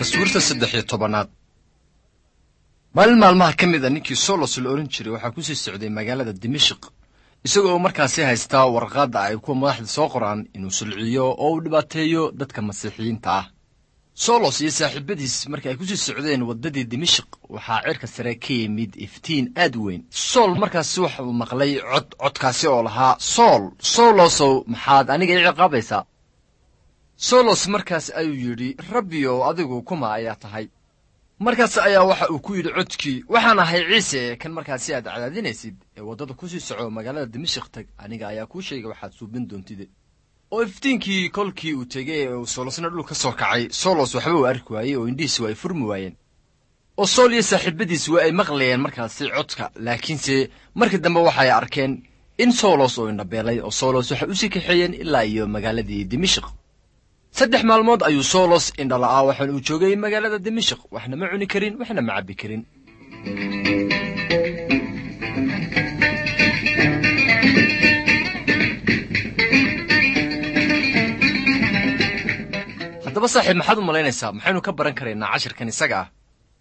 taswiirta saddex iyo tobanaad maalin maalmaha ka mid a ninkii solos la odhan jiray waxaa kusii socday magaalada dimashik isagoo markaasi haystaa warqaadda ay kuwa madaxda soo qoraan inuu sulciyo oo uu dhibaateeyo dadka masiixiyiinta ah solos iyo saaxiibadiis markii ay kusii socdeen waddadii dimashik waxaa cirka sare ka yimid iftiin aad u weyn sool markaasi waxa uu maqlay cod codkaasi oo lahaa sool solosow maxaad aniga ii ciqaabaysaa solos markaas ayuu yidhi rabbiyow adigu kuma ayaa tahay markaas ayaa waxa uu ku yidhi codkii waxaan ahay ciise kan markaasi aad cadaadinaysid ee waddada kusii soco magaalada dimashik tag aniga ayaa kuu sheegay waxaad suubin doontide oo iftiinkii kolkii uu tegey ee uu soolosna dhul ka soo kacay solos waxba uu arki waayey oo indhihiisi waa ay furmi waayeen oo sool iyo saaxiibadiis waa ay maqlayeen markaasi codka laakiinse markii dambe waxay arkeen in solos oo indhabeelay oo solos waxay usii kaxeeyeen ilaa iyo magaaladii dimashik saddex maalmood ayuu solos indhala'aa waxaan uu joogay magaalada dimashik waxna ma cuni karin waxna ma cabbi karin haddaba saaxiib maxaad u malaynaysaa maxaynu ka baran karaynaa cashirkan isaga ah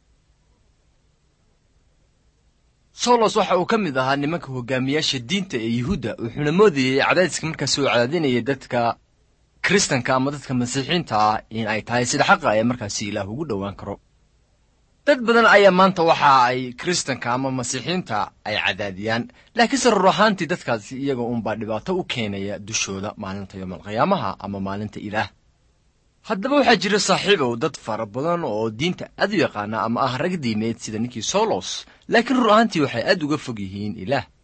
solos waxa uu ka mid ahaa nimanka hogaamiyaasha diinta ee yuhuudda wuxuuna moodayey cadaadiska markaasi uu cadaadinayay dadka kiristanka ama dadka masiixiinta ah in ay tahay sida xaqa ee markaasi ilaah ugu dhowaan karo dad badan ayaa maanta waxa ay kiristanka ama masiixiinta ay cadaadiyaan laakiinse rur ahaantii dadkaasi iyaga uunbaa dhibaato u keenaya dushooda maalinta yoomalqiyaamaha ama maalinta ilaah haddaba waxaa jira saaxiibow dad fara badan oo diinta aad u yaqaana ama ah rag diimeed sida ninkii solos laakiin rur ahaantii waxay aad uga fog yihiin ilaah